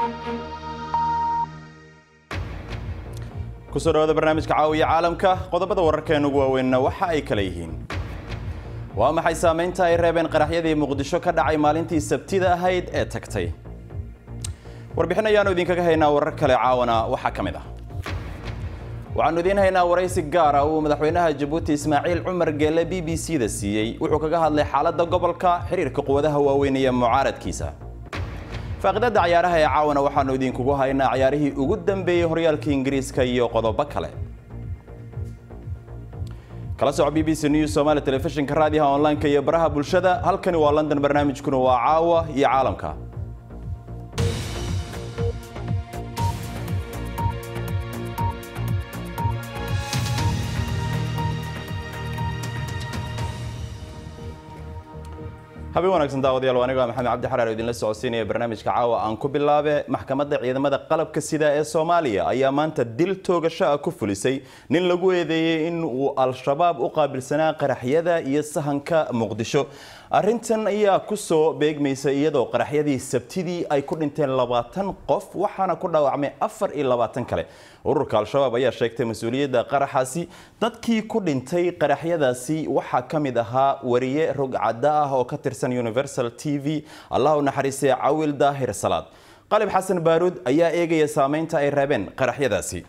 kusoo dhawaada barnaamijka caawiya caalamka qodobada wararkeena ugu waaweynna waxa ay kala yihiin waa maxay saamaynta ay reebeen qaraxyadii muqdisho ka dhacay maalintii sabtida ahayd ee tagtay warbixin ayaanu idinkaga haynaa warar kale caawana waxaa ka mid ah waxaanu idiin haynaa waraysi gaar ah uu madaxweynaha jabuuti ismaaciil cumar geele b b c da siiyey wuxuu kaga hadlay xaaladda gobolka xiriirka quwadaha waaweyn iyo mucaaradkiisa faaqidada cayaaraha ee caawana waxaanu idinkugu haynaa cayaarihii ugu dambeeyey horyaalka ingiriiska iyo qodobo kale kala soco b b c news somaali telefishinka raadiyaha online-ka iyo baraha bulshada halkani waa london barnaamijkuna waa caawa iyo caalamka habeen wanaagsan daawadayaal aniga maxamed cabdi xaraar oo idinla socodsiinaya barnaamijka caawa aan ku bilaabe maxkamadda ciidamada qalabka sida ee soomaaliya ayaa maanta dil toogasho ah ku fulisay nin lagu eedeeyey in uu al-shabaab u qaabilsanaa qaraxyada iyo sahanka muqdisho arrintan ayaa kusoo beegmaysa iyadoo qaraxyadii sabtidii ay ku dhinteen labaatan qof waxaana ku dhaawacmay afar iyo labaatan kale ururka al-shabaab ayaa sheegtay mas-uuliyadda qaraxaasi dadkii ku dhintay qaraxyadaasi waxaa ka mid ahaa wariye rogcadda ah oo ka tirsan universal t v allah u naxariistay cawil daahir salaad qalib xasan baaruud ayaa eegaya saameynta ay reebeen qaraxyadaasi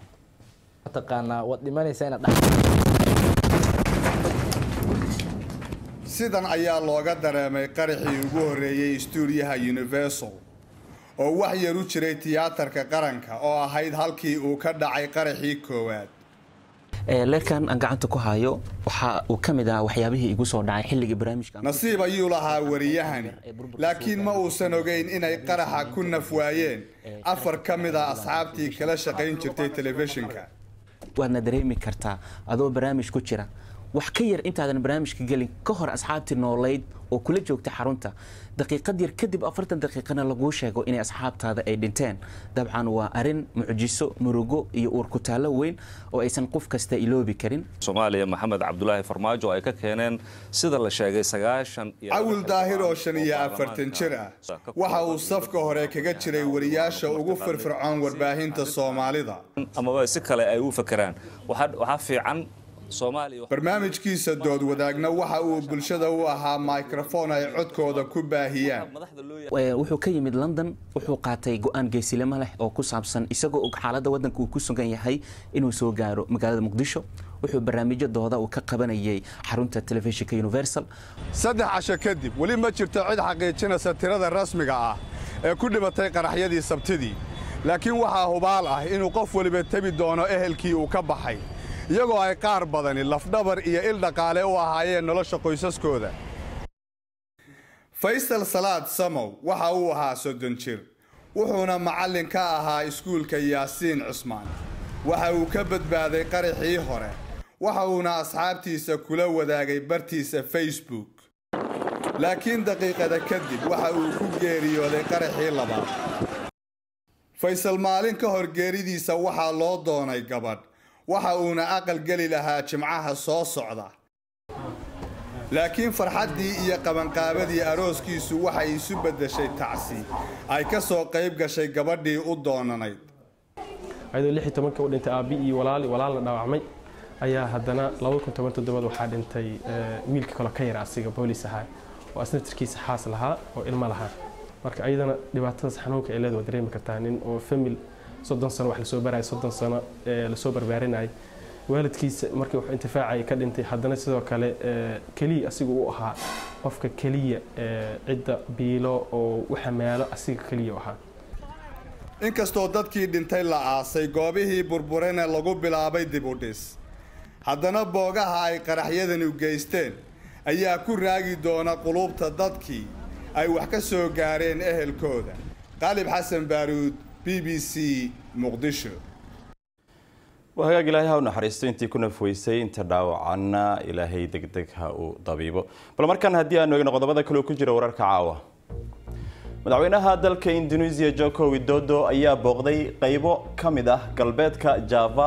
sidan ayaa looga dareemay qaraxii ugu horreeyey stuudiyaha universal oo wax yar u jiray tiyaatarka qaranka oo ahayd halkii uu ka dhacay qaraxii koowaad leerkan aan gacanta ku hayo waxa uu ka mid ahaa waxyaabihii igu soo dhacay xilligii barnaamijka nasiib ayuu lahaa wariyahani laakiin ma uusan ogeyn inay qaraxa ku naf waayeen afar ka mid a asxaabtii kala shaqayn jirtay telefishinka waadna dareemi kartaa adoo barnaamij ku jira wax ka yar intaadan barnaamijka gelin ka hor asxaabtii noolayd oo kula joogta xarunta daqiiqad yar kadib afartan daqiiqana laguu sheego inay asxaabtaada ay dhinteen dabcan waa arin mucjiso murugo iyo uurkutaallo weyn oo aysan qof kasta iloobi karin soomaaliya maxamed cabdulaahi farmaajo ay ka keeneen sida la sheegay sagaashan cawil daahir oo shan iyo afartan jir ah waxa uu safka hore kaga jiray wariyaasha ugu firfircoon warbaahinta soomaalida amaba si kale ay u fakeraan waxaa fiican barnaamijkiisa dood wadaagna waxa uu bulshada u ahaa microfon ay codkooda ku baahiyaan wuxuu ka yimid london wuxuu qaatay go-aan geesilimo leh oo ku saabsan isagoo og xaaladda waddanka uu ku sugan yahay inuu soo gaaro magaalada muqdisho wuxuu barnaamijyo dooda uu ka qabanayay xarunta telefishinka universal saddex casho kadib weli ma jirto cid xaqiijinaysa tirada rasmiga ah ee ku dhimatay qaraxyadii sabtidii laakiin waxaa hubaal ah inuu qof weliba tebi doono ehelkii uu ka baxay iyagoo ay qaar badani lafdhabar iyo il dhaqaale u ahaayeen nolosha qoysaskooda faysal salaad samow waxa uu ahaa soddon jir wuxuuna macallin ka ahaa iskuulka yaasiin cusmaan waxa uu ka badbaaday qaraxii hore waxa uuna asxaabtiisa kula wadaagay bartiisa facebook laakiin daqiiqada kadib waxa uu ku geeriyooday qaraxii labaad faysal maalin ka hor geeridiisa waxaa loo doonay gabadh waxa uuna aqal geli lahaa jimcaha soo socda laakiin farxaddii iyo qabanqaabadii arooskiisu waxay isu beddeshay tacsi ay ka soo qayb gashay gabadhii u doonanayd ayadoo lix iyo tobanka u dhintay aabbi iyo walaal walaalna dhaawacmay ayaa haddana laba kun toban toddobaad waxaa dhintay wiilka kaloo ka yar asiga boolis ahaa oo asnatarkiisa xaas lahaa oo ilmo lahaa marka ayadana dhibaatadaas xanuunka ay leed waa dareemi kartaa nin oo famil soddon sano wax lasoo baraya soddon sano lasoo barbaarinayay waalidkiisa markii wax intifaacay ka dhintay haddana sidoo kale keliya asiga u ahaa qofka keliya cidda biilo oo u xamaalo asiga keliya u ahaa inkastoo dadkii dhintay la aasay goobihii burburena lagu bilaabay dib u dhis haddana boogaha ay qaraxyadani geysteen ayaa ku raagi doona quluubta dadkii ay wax ka soo gaareen ehelkooda qaalib xasan baaruud b b c muqdisho waa hagaag ilaahay ha u naxariisto intii ku nafweysay inta dhaawacanna ilaahay degdeg ha u dabiibo bal markan haddii aanu eegno qodobada kaleo ku jira wararka caawa madaxweynaha dalka indonesia joko widodo ayaa booqday qaybo ka mid ah galbeedka java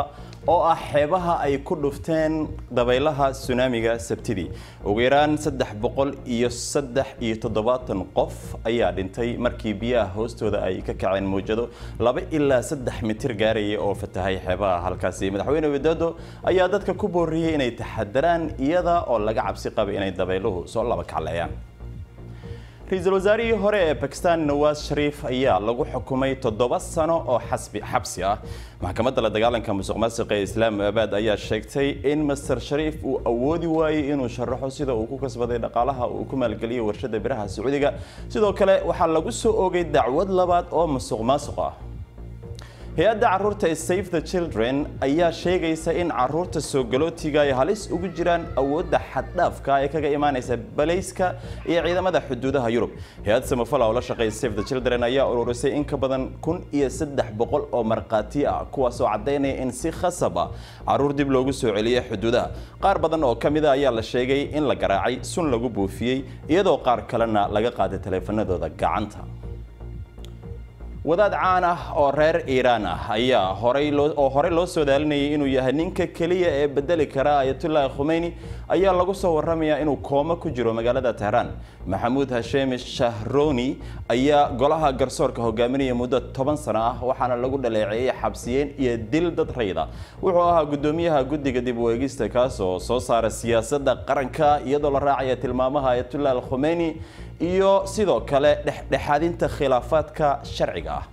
oo ah xeebaha ay ku dhufteen dabaylaha tsunamiga sabtidii ugu yaraan saddex boqol iyo saddex iyo toddobaatan qof ayaa dhintay markii biyaha hoostooda ay ka kaceen mawjado laba ilaa saddex mitir gaaraya oo fatahay xeebaha halkaasi madaxweyne widodo ayaa dadka ku booriyey inay taxadaraan iyada oo laga cabsi qabay inay dabayluhu soo laba kacleeyaan ra-iisul wasaarihii hore ee bakistan nawaas shariif ayaa lagu xukumay toddoba sano oo xabsi ah maxkamadda la dagaalanka musuq maasiqa ee islaamabad ayaa sheegtay in master shariif uu awoodi waayey inuu sharaxo sida uu ku kasbaday dhaqaalaha uu ku maalgeliyay warshada biraha sacuudiga sidoo kale waxaa lagu soo oogay dacwad labaad oo musuq maasuq ah hay-adda caruurta ee save the children ayaa sheegaysa in caruurta soo galootiga ay halis ugu jiraan awoodda xaddhaafka ee kaga imaanaysa balayska iyo ciidamada xuduudaha yurub hay-ad samafala oo la shaqeeya save the children ayaa ururisay in ka badan kun iyo saddex boqol oo markhaati ah kuwaas oo caddaynaya in si khasab ah caruur dib loogu soo celiyay xuduudaha qaar badan oo ka mid a ayaa la sheegay in la garaacay sun lagu buufiyey iyadoo qaar kalena laga qaaday taleefanadooda gacanta wadaad caan ah oo reer iiraan ah ayaa horay oo horey loo soo daalinayay inuu yahay ninka keliya ee bedeli kara ayatullaahi khumeyni ayaa lagu soo waramayaa inuu koomo ku jiro magaalada tehraan maxamuud hasheemi shahroni ayaa golaha garsoorka hogaaminaya muddo toban sano ah waxaana lagu dhaleeceeyey xabsiyeen iyo dil dad rayda wuxuu ahaa gudoomiyaha guddiga dib u eegista kaas oo soo saara siyaasadda qaranka iyadoo la raacaya tilmaamaha ayatullahi khumeyni iyo sidoo kale dhexdhexaadinta khilaafaadka sharciga ah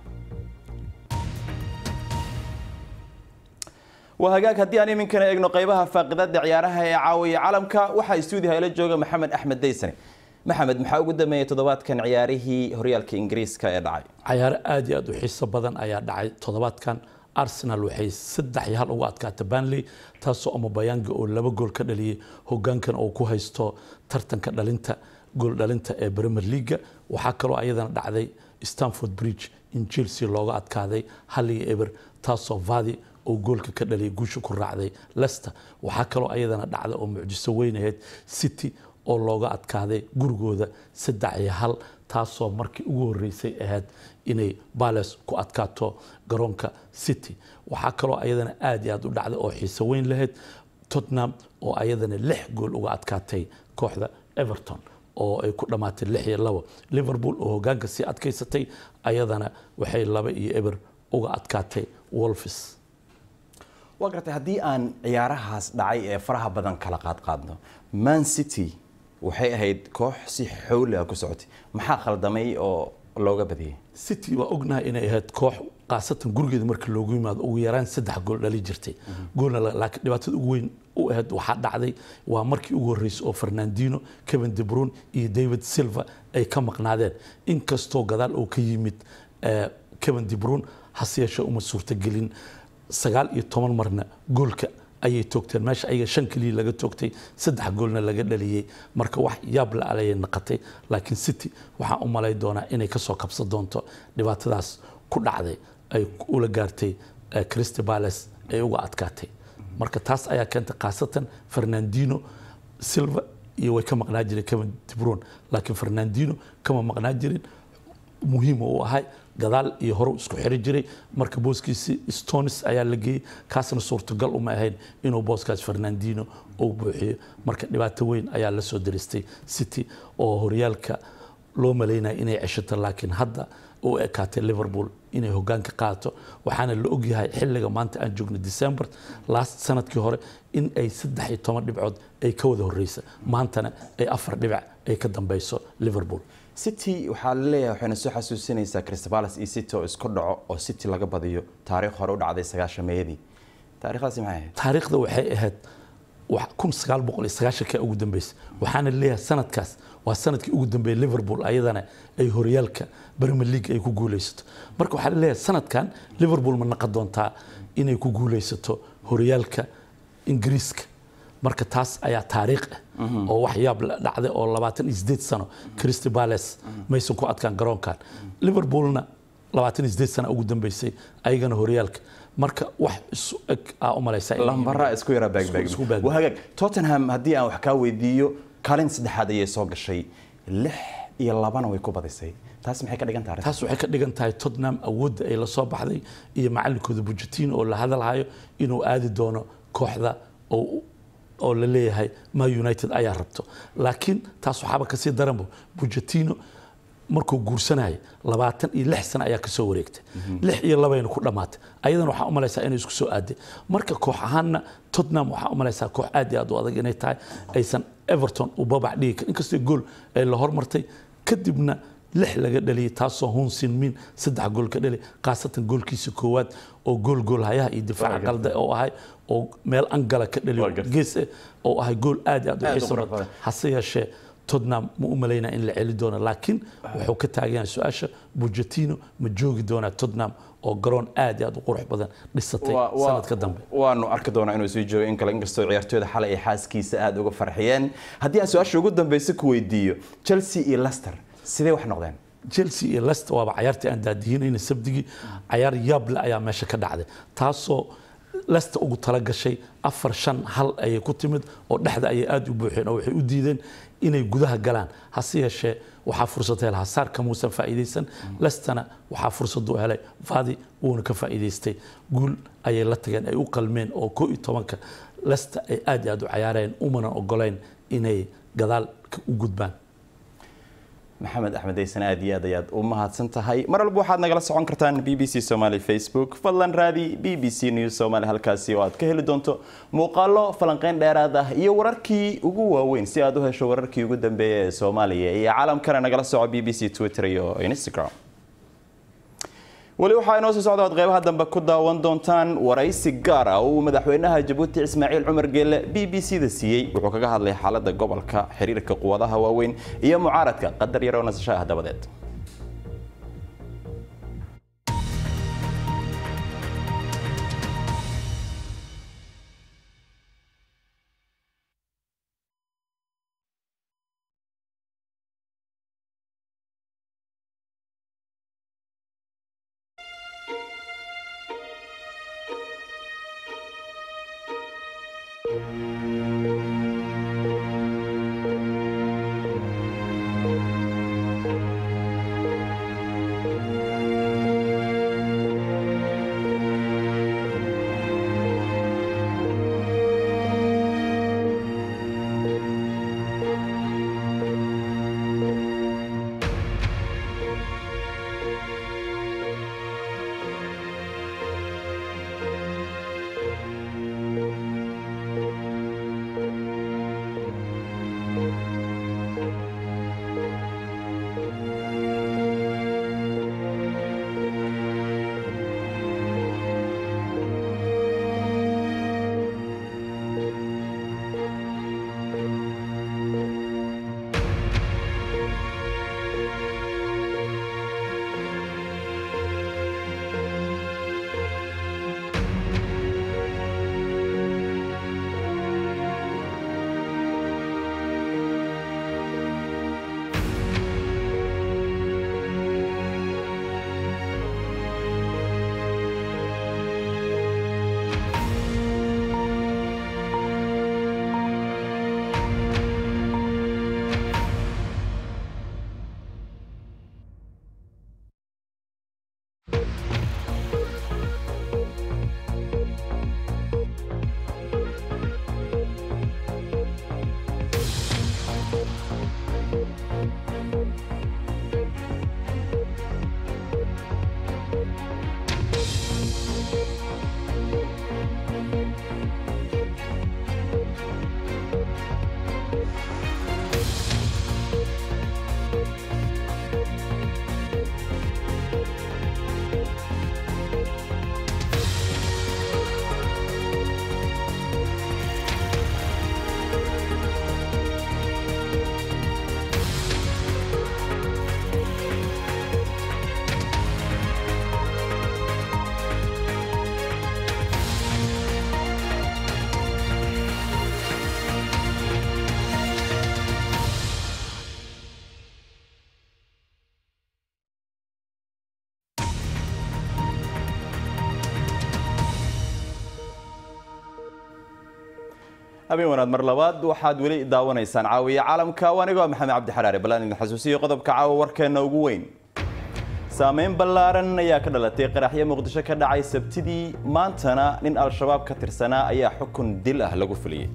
waa hagaag haddii aan iminkana eegno qaybaha faaqidada ciyaaraha ee caawiya calamka waxaa stuudiyaha ila jooga maxamed axmed daysane maxamed maxaa ugu dambeeyey toddobaadkan ciyaarihii horyaalka ingiriiska ee dhacay cayaaro aad iyo aad u xiiso badan ayaa dhacay toddobaadkan arsenal waxay saddex iyo hal uga adkaatay banley taasoo amabayanga oo laba gool ka dhaliyey hogaankan oo ku haysto tartanka dhalinta gool dhalinta ee premier leaga waxaa kaloo ayadana dhacday stanford bridge in chelsea looga adkaaday hal iyo eber taasoo vadi oo goolka ka dhaliyay guusha ku raacday lester waxaa kaloo ayadana dhacday oo mucjiso weyn ahayd city oo looga adkaaday gurigooda saddex iyo hal taasoo markii ugu horeysay ahayd inay bales ku adkaato garoonka city waxaa kaloo ayadana aad iyo aad u dhacday oo xiiso weyn lahayd tottenham oo ayadana lix gool uga adkaatay kooxda everton oo ay ku dhammaatay lix iyo labo liverpool oo hogaanka sii adkaysatay ayadana waxay laba iyo eber uga adkaatay wolfis waa gartay haddii aan ciyaarahaas dhacay ee faraha badan kala qaadqaadno man city waxay ahayd koox si xowli ah ku socotay maxaa khaldamay oo looga badiyey city waa ognahay inay ahayd koox khaasatan gurigeeda marka loogu yimaado ugu yaraan saddex gool dhali jirtay goolna laakiin dhibaatada ugu weyn u ahayd waxaa dhacday waa markii ugu horreysay oo fernandino kevin de bruyne iyo david silva ay ka maqnaadeen inkastoo gadaal oo ka yimid kevin de bruyne hase yeeshee uma suurtagelin sagaal iyo toban marna goolka ayay toogteen meesha ayaga shan keliya laga toogtay saddex goolna laga dhaliyey marka wax yaab la alayay naqatay laakiin city waxaan u malay doonaa inay kasoo kabsan doonto dhibaatadaas ku dhacday ay ula gaartay crystal palace ay uga adkaatay marka taas ayaa keentay khaasatan fernandino silva iyo way ka maqnaa jireen kevin de bruyne laakiin fernandino kama maqnaa jirin muhiima uu ahay gadaal iyo hore isku xiri jiray marka booskiisi stonis ayaa la geeyey kaasna suurtagal uma ahayn inuu booskaas fernandino uu buuxiyo marka dhibaato weyn ayaa la soo diristay city oo horyaalka loo malaynaya inay ceshato laakiin hadda u ekaatay liverpool inay hogaanka qaato waxaana la ogyahay xilliga maanta aan joogno december last sanadkii hore in ay saddex iyo toban dhibcood ay ka wada horeysa maantana ay afar dhibic ay ka dambeyso liverpool city waxaa la leeyahay waxayna soo xasuusinaysaa crystal palace iyo city oo isku dhaco oo city laga badiyo taariikh hore u dhacday sagaashameeyadii taariikhdaasi maxay ahayd taariikhda waxay ahayd kun sagaal boqol iyo sagaashanka ugu dambeysay waxaana leeyahay sanadkaas waa sanadkii ugu dambeeyay liverpool ayadana ay horyaalka premier league ay ku guuleysato marka waxaa leeyahay sanadkan liverpool ma naqon doontaa inay ku guuleysato horyaalka ingiriiska marka taas ayaa taariikh ah oo wax yaab la dhacday oo labaatan iyo sideed sano crystal palace maysan ku adkaan garoonkan liverpoolna labaatan iyo sideed sano ugu dambeysay ayagana horyaalka marka wax isu eg aa u malaysaa lambara isku yara Isku baag- baagbaag hagaag tottenham haddii aan wax kaa weydiiyo kaalin saddexaad ayay soo gashay lix iyo labana way ku badisay taas maxay ka dhigan tahay arrintan? taas waxay ka dhigan tahay tottenham awoodda ay la soo baxday iyo macalinkooda Pochettino oo la hadalhayo inuu aadi doono kooxda oo oo la leeyahay ma united ayaa rabto laakiin taas waxaaba kasii daranbo Pochettino markuu guursanayay labaatan iyo lix sano ayaa kasoo wareegtay lix iyo labayna ku dhammaatay ayadana waxaa u malaysaa inay isku soo aaday marka koox ahaanna tottenham waxaa u malaysaa koox aad iyo aad u adag inay tahay aysan everton u babac dhigi karin inkastoo gool ay la hormartay kadibna lix laga dhaliyay taasoo hun sinmin saddex gool ka dhali khaasatan goolkiisa koowaad oo gool gool hayaha iyo difaaca qalda oo ahay oo meel angala ka Waa dhaliyo gartay. gees eh, oo ahay gool aad iyo aad u Aad u xiiso qurux badan badan. hase yeeshee tottenham ma u malaynaa in la celi doono laakiin wuxuu ka taagan yahay su-aasha Pochettino ma joogi doonaa tottenham oo garoon aad iyo aad u qurux badan dhisatay Waa- waa- sanadka dambe waanu arki doonaa inuu sii joogo in kale inkastoo ciyaartooyda xalay ay xaaskiisa aada uga farxiyeen haddii aan su-aasha ugu dambeysa ku weydiiyo chelsea iyo leicester sidee wax noqdeen chelsea iyo leicester waaba cayaartii aan daadihinayna sabdigii cayaar yaable ayaa meesha ka dhacday taasoo leicester ugu tala gashay afar shan hal ayay ku timid oo dhexda ayay aada u buuxeen oo waxay u diideen inay gudaha galaan hase yeeshee waxaa fursad helay hasaarka muusan faa'iidaysan leicesterna waxaa fursad u helay vadi wuuna ka faa'iidaystay guul ayay la tageen ay u qalmeen oo koo iyo tobanka leicester ay aad iyo aad u cayaareen umana ogoleyn inay gadaal ka- u gudbaan maxamed axmed aysan aad iyo aad ayaad u mahadsan tahay mar walba waxaad nagala socon kartaan b b c somali facebook fadlan raadi b b c news somali halkaasi oo aad ka heli doonto muuqaalo falanqeyn dheeraad ah iyo wararkii ugu waaweyn si aad u hesho wararkii ugu dambeeya ee soomaaliya iyo caalamkana nagala soco b b c twitter iyo instagram weli waxaa inoo soo socda ood qeybaha dambe ku daawan doontaan waraysi gaar ah oo uu madaxweynaha jabuuti ismaaciil cumar geelle b b c da siiyey wuxuu kaga hadlay xaaladda gobolka xiriirka quwadaha waaweyn iyo mucaaradka qadar yaroo nasasho ah dabadeed habeen wanaad mar labaad waxaad weli daawanaysaan caawiya caalamka anigoo maxamed cabdi xaraare ballaan idin xasuusiyo qodobka caawa warkeena ugu weyn saameyn ballaaran ayaa ka dhalatay qaraxyo muqdisho ka dhacay sabtidii maantana nin al-shabaab ka tirsanaa ayaa xukun dil ah lagu fuliyey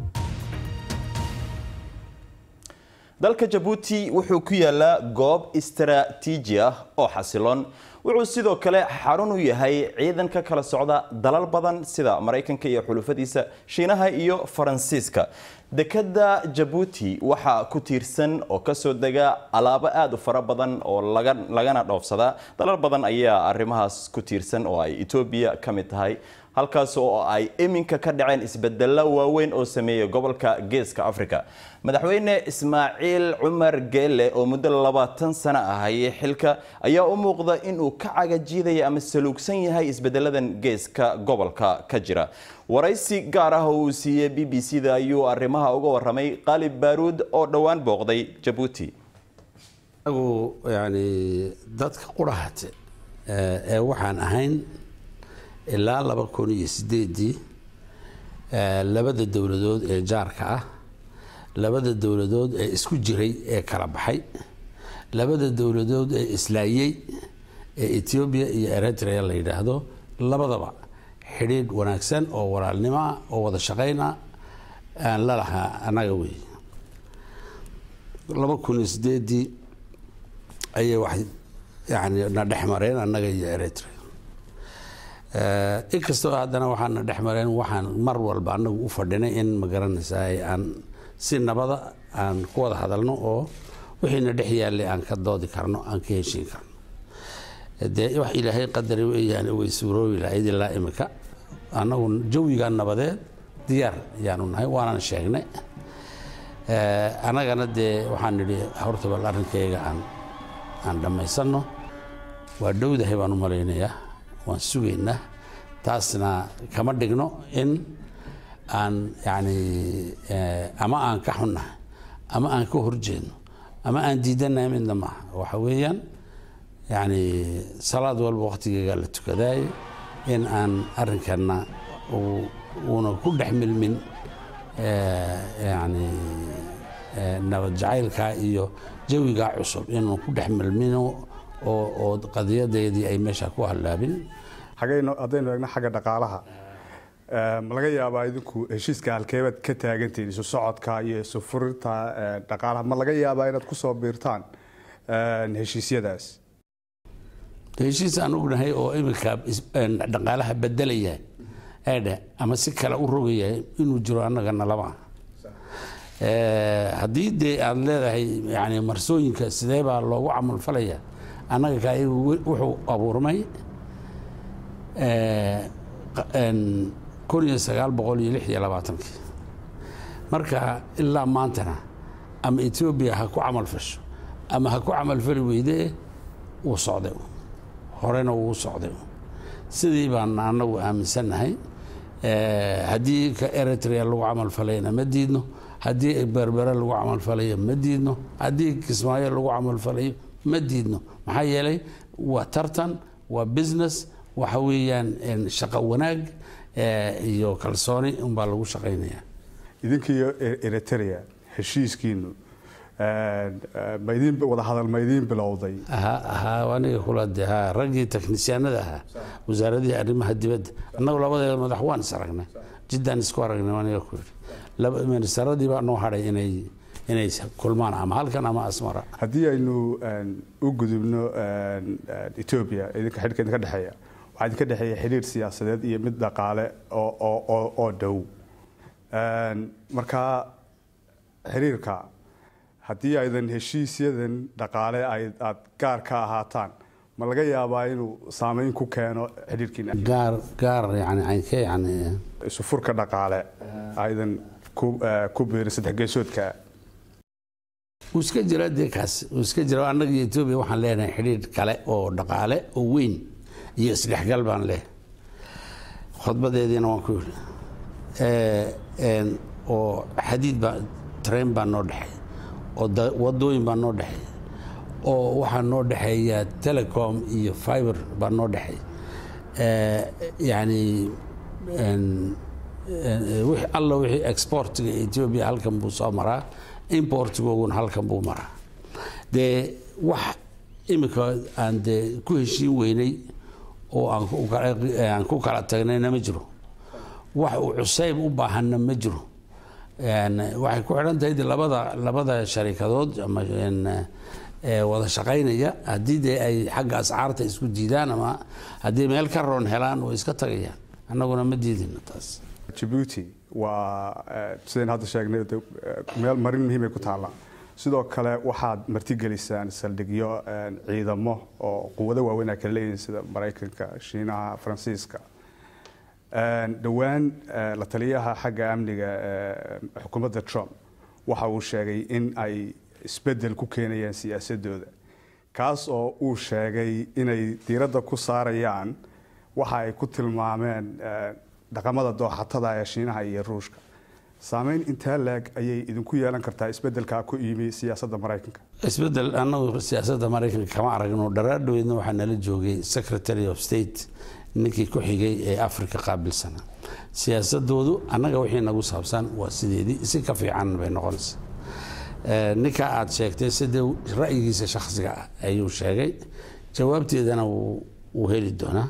dalka jabuuti wuxuu ku yaalaa goob istaraatiiji ah oo xasiloon wuxuu sidoo kale xarun u yahay ciidan ka kala socda dalal badan sida maraykanka iyo xulufadiisa shiinaha iyo faransiiska dekada jabuuti waxaa ku tiirsan oo kasoo dega alaabo aada u fara badan oo lagana dhoofsada dalal badan ayaa arrimahaas ku tiirsan oo ay etoobiya ka mid tahay halkaas oo ay iminka ka dhaceen isbedelo waaweyn oo sameeyay gobolka geeska africa madaxweyne ismaaciil cumar geele oo muddo labaatan sano ahayay xilka ayaa u muuqda inuu ka cagajiidaya ama saluugsan yahay isbedeladan geeska gobolka ka jira waraysi gaar ah oo uu siiyey b b c da ayuu arrimaha uga waramay qaalib baaruud oo dhowaan booqday jabuuti agu yani dadka qurahate ee waxaan ahayn ilaa laba kun iyo sideedii labada dowladood ee jaarka ah labada dowladood ee isku jiray ee kala baxay labada dowladood ee islaayey ee etoobiya iyo eritrea la yidhaahdo labadaba xidhiidh wanaagsan oo walaalnimoa oo wada shaqayna aan la lahaa annaga wey laba kun iyo sideedii ayay wax yani na dhex mareen annaga iyo eritrea inkastoo haddana waxaana dhex mareen waxaan mar walba anagu u fadhinay in magaranaysaa aan si nabada aan ku wada hadalno oo wixiina dhex yaallay aan ka doodi karno aan ka heshiin karno dee wax ilaahay qadari weyaan way suuroobi lahayd ilaa imika annagu jawiga nabadeed diyaar ayaanu nahay waanaan sheegnay annagana dee waxaan nidhi horta bal arrinkayga aan aan dhammaysanno waa dhowdahay baan u malaynayaa waan sugaynaa taasna kama dhigno in aan yani ama aan ka xunnahay ama aan ka horjeedno ama aan diidanahay midna maaha waxa weeyaan yani salaad walba waktigeega la tukadaayo in aan arrinkana uuna ku dhex milmin yani nabad jacaylka iyo jawigaa cusub inuu ku dhex milmino oo qadiyadeedii ay meesha ku hallaabin haddaynu eegno xagga dhaqaalaha ma laga yaabaa idinku heshiiska halkeebaad ka taagantihiin isu socodka iyo isu furinta dhaqaalaha ma laga yaabaa inaad ku soo biirtaan heshiisyadaas heshiis aan ognahay oo iminka dhaqaalaha bedelaya eedhe ama si kale u rogaya inuu jiro annagana lama haddii dee aada leedahay yani marsooyinka sidee baa loogu camalfalaya annaga ka wuxuu abuurmay kun iyo sagaal boqol iyo lix iyo labaatankii marka ilaa maantana ama etoobiya ha ku camal fasho ama ha ku camalfali weydee wuu socday horena wuu socday sidii baan annagu aaminsannahay haddii ka eritrea lagu camalfalayna ma diidno haddii berbere lagu camalfalayo ma diidno haddii kismaayo lagu camalfalayo ma diidno maxaa yeelay waa tartan waa business waxa weeyaan shaqo wanaag iyo kalsooni unbaa lagu shaqaynaya idinkiiyo eritrea heshiiskiinu maydin wada hadal ma idiin bilowday ha aniga kula de ha raggii teknisyaanada ahaa wasaaradihii arrimaha dibadda annagu labadeeda madax waan is aragnay jiddaan isku aragnay aniga ku yidhi ministaradii baa noo hadhay inay inay kulmaan ama halkan ama asmara haddii aynu u gudubno etoobiya idinka xidhka idinka dhexeeya waxaa idinka dhexeeya xidhiir siyaasadeed iyo mid dhaqaale oo dhow markaa xiriirka haddii aydan heshiisyadan dhaqaale aad gaar ka ahaataan ma laga yaabaa inuu saameyn ku keeno xidhiirkiina gaar gaar yani aynke yani isu furka dhaqaale aydan ku biirin saddex geesoodka wuu iska jira dee kaas wuu iska jira annaga iyo etoobiya waxaan leenahay xidhiir kale oo dhaqaale oo weyn iyo isdhexgal baan leehay khudbadeediina waan ku yidhi oo xadiid baa train baa noo dhexeey oo wadooyin baa noo dhexeey oo waxaa noo dhexeeya telecom iyo fiber baa noo dhexeey yani wix alla wixii exportiga etoobiya halkan buu soo maraa importigooguna halkan buu maraa dee wax imika aan dee ku heshiin weynay oo aan ku kala- aan ku kala tagnayna ma jiro wax uu cusayb u baahanna ma jiro Een, waxay ku xidhan tahay dee labada labada sharikadood ama een, ee, wada shaqaynaya haddii dee ay xagga ascaarta isku diidaan ama haddii meel ka roon helaan way iska tagayaan annaguna ma diidino taas Djibouti waa eh, sideen hadda sheegnay de, eh, meel marin muhiim ay ku taallaa sidoo kale waxaad martigelisaan saldhigyo eh, ciidamo oo quwado waaweyn ay kala leeyihiin sida maraykanka shiinaha faransiiska Eh, dhowaan eh, la taliyaha xagga amniga eh, xukuumadda trump waxa uu sheegay in ay isbedel ku keenayaan siyaasadooda kaas oo uu sheegay inay diiradda ku saarayaan waxa ay ku tilmaameen eh, dhaqamada dooxatada ee shiinaha iyo ruushka saameyn intee leeg ayay idinku yeelan kartaa isbedelkaa ku yimi siyaasadda maraykanka isbedel annagu siyaasadda maraykanka kama aragno dharaadhoweydna waxaa nala joogay secretary of state ninkii ku xigay ee africa qaabilsana siyaasadoodu annaga wixii nagu saabsan waa sideedii si ka fiican bay noqonaysa Eh, ninka aad sheegtay sidee ra'yigiisa shakhsiga ah ayuu sheegay jawaabteedana wuu wuu heli doonaa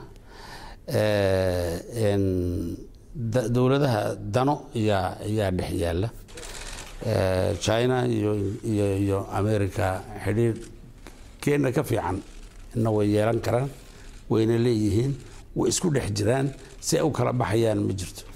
Eh, en, da- dowladaha dano yaa yaa dhex yaala Eh, china iyo iyo iyo america xidhiir keena ka fiican ina way yeelan karaan wayna leeyihiin way isku dhex jiraan si ay u kala baxayaan ma jirto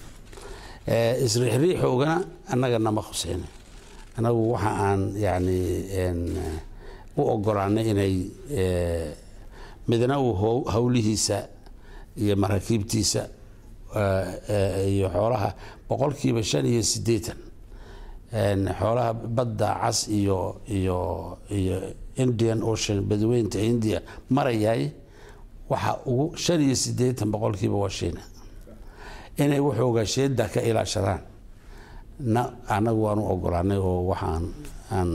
Eh, isriixriixoogana annaga nama khuseyna anagu waxa aan yani en, u ogolaanay inay eh, midna uu how- howlihiisa iyo maraakiibtiisa eh, eh, iyo xoolaha boqolkiiba shan iyo siddeetan En, xoolaha badda cas iyo iyo iyo indian ocean badweynta india marayaay waxa ugu shan iyo siddeetan boqolkiiba waa shiina inay waxoogaa sheeda ka ilaashadaan na anagu waan u ogolaanay oo waxaan aan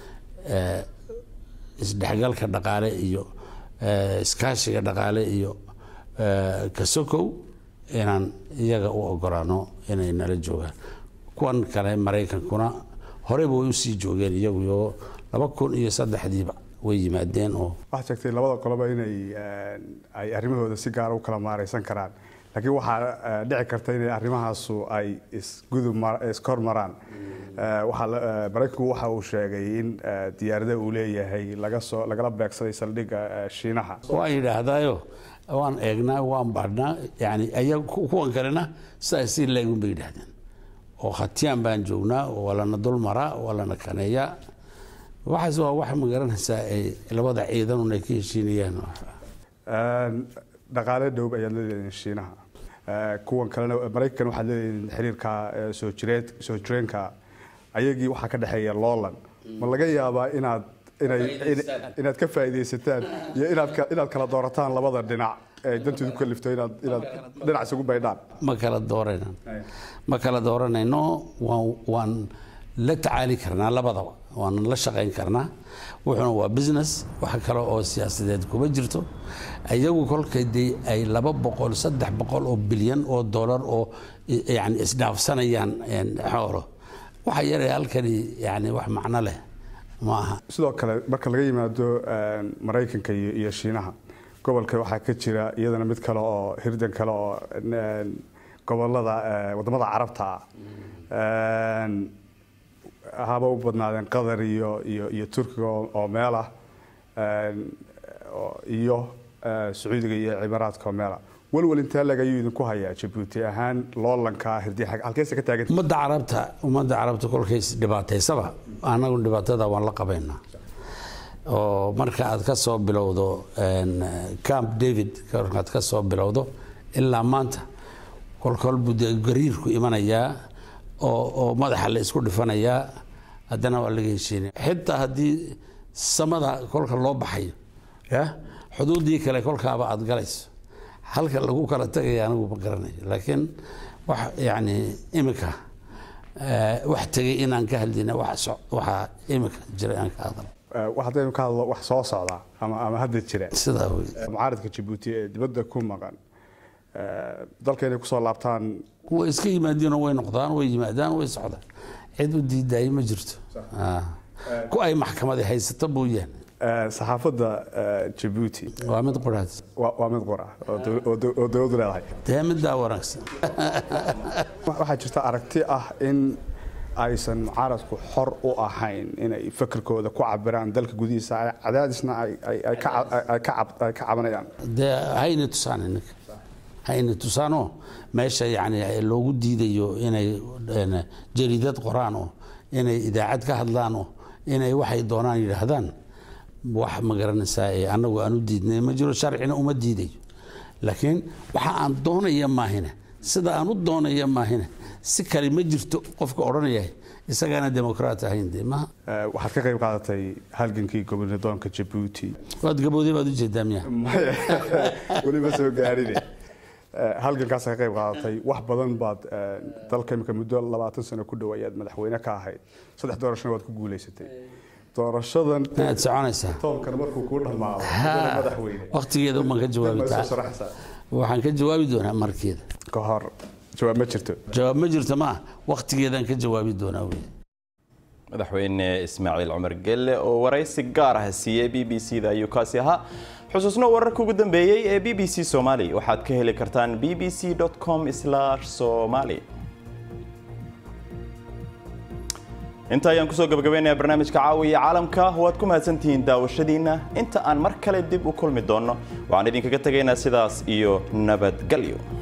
eh, isdhexgalka dhaqaale iyo eh, iskaashiga dhaqaale iyo eh, kasokow inaan iyaga u ogolaano inay nala joogaan kuwan kale maraykankuna horeyba way usii joogeen iyagu iyo laba kun iyo saddexdiiba way yimaadeen oo waxaad sheegtay labada qoloba inay eh, ay arrimahooda si gaara u kala maaraysan karaan laakiin waxaa eh, dhici karta inay arrimahaasu ay isgudub mar- iskor maraan Eh, waxaa la- eh, maraykanku waxa uu sheegay in eh, diyaarada uu leeyahay laga soo lagala beegsaday saldhigga eh, shiinaha waan yidhaahdaayo waan eegnaa waan baadhnaa yani ayaga ku- kuwan kalena sidaas si leegun bay yidhaahdeen oo khatiyaan baan joognaa oo waa lana dul maraa waa lana kaneeyaa waxaas waa wax ma garanaysaa ay labada ciidanun ay ka heshiinayaan Eh, dhaqaale dhow ayaad leedahiin shiinaha Eh, kuwan kalena maraykan waxaad leedahiin xiriirka eh, soo jireed soo jireenka ayagii waxaa ka dhexeeya loolan ma laga yaabaa inaad inay in- inaad ka faa'iidaysataan iyo inaad ka- inaad kala doorataan labada dhinac ee danteedu ku kalifto inaad inaad dhinac isugu baydhaan ma kala dooranayno ma kala dooranayno waan waan la tacaali karnaa labadaba waan la shaqayn karnaa wuxuuna waa business wax kale oo siyaasadeed kuma jirto iyagu kolkay dee ay laba boqol saddex boqol oo bilyan oo dollar oo i- yani isdhaafsanayaan een, xoolo waxa yaree halkani yani wax macno leh ma aha sidoo kale marka laga yimaado eh, maraykanka iyo iyo shiinaha gobolka waxaa ka jira iyadana mid kale oo hirdan kale oo eh, gobolada eh, wadamada carabta ah Eh, haba u badnaadeen qatar iyo iyo iyo turkiga oo oo meel ah Eh, oo- iyo eh, sacuudiga iyo cimaaraadka oo meel ah walwal intee leg ayuu idinku hayaa jabuuti ahaan loolanka hirdi halkeesa ka taagan ummadda carabta ummadda carabta kolkay dhibaataysaba annagu dhibaatada waan la qabaynaa oo marka aad ka soo bilowdo een, camp david markaad ka soo bilowdo ilaa maanta kolkol buu dee gariirku imanayaa oo oo madaxa la isku dhifanayaa haddana waa laga heshiinaya xitaa haddii samada kolka loo baxayo ya xuduuddii kale kolkaaba aad galayso halka lagu kala tagaya anigu ma garanayo laakiin wax yani imika eh, wax tegay inaan ka hadlina wax so- waxa imika jira aan ka hadal Eh, wax haddaynu ka hadlo wax soo socda ama ama hadda jira sidaa wey mucaaradka jabuuti ee dibadda ku maqan eh, dalka inay kusoo laabtaan way iska yimaadiinoo way noqdaan way yimaadaan way socdaan cid u diidaayay ma jirto Ah. ku ay maxkamadi haysato mooyaane eh, saxaafadda eh, jabuuti waa mid quraad waa waa mid qura oo dow- oo dow- oo dowladdu leedahay dee middaa wanaagsan waxaa jirta aragti ah in aysan mucaaradku xor u ahayn inay fakerkooda ku cabiraan dalka gudihiisa ay- cadaadisna ay- ay- ay ka ca- ay ka cab- ay ka cabanayaan dee hayna tusaan ininka hayna tusaanoo meesha yani loogu diidayo inay een, jariidad qoraan oo inay idaacad ka hadlaan oo inay waxay doonaan yidhaahdaan wax ma garanaysaa ee annagu aan u diidnay ma jiro sharcina uma diidayo laakiin waxa aan doonaya maahine sida aan u doonaya maahine si kale ma jirto qofka odhanaya isagaana demokraat ahayn dee maha Eh, waxaad ka qayb qaadatay halgankii gobnadoonka jabuuti waad gabowday baad ujeedaa miya Maya, weliba soo gaarine Eh, halgankaas ka qayb qaadatay wax badan baad eh, dalka imika muddo labaatan sano ku dhow ayaad madaxweyne ka ahayd saddex doorashona waad ku guulaysatay doorashadan inaad soconaysaa toonkan markuu kuu dhammaado haddana madaxweyne waqtigeeda umaan ka jawaabi ma soo taa sharaxaysaa waxaan ka jawaabi doonaa markeeda ka hor jawaab ma jirto jawaab ma jirto ma waqtigeedaan ka jawaabi doonaa wey madaxweyne ismaaciil cumar gelle oo waraysi gaar ah siiyey b b c da ayuu kaasi ahaa xusuusno wararka ugu dambeeyey ee b b c somali waxaad ka heli kartaan b b c com somali inta ayaan kusoo gabagabaynayaa barnaamijka caawiya caalamka waad ku mahadsantihiin daawashadiina inta aan mar kale dib u kulmi doonno waxaan idinkaga tegaynaa sidaas iyo nabadgelyo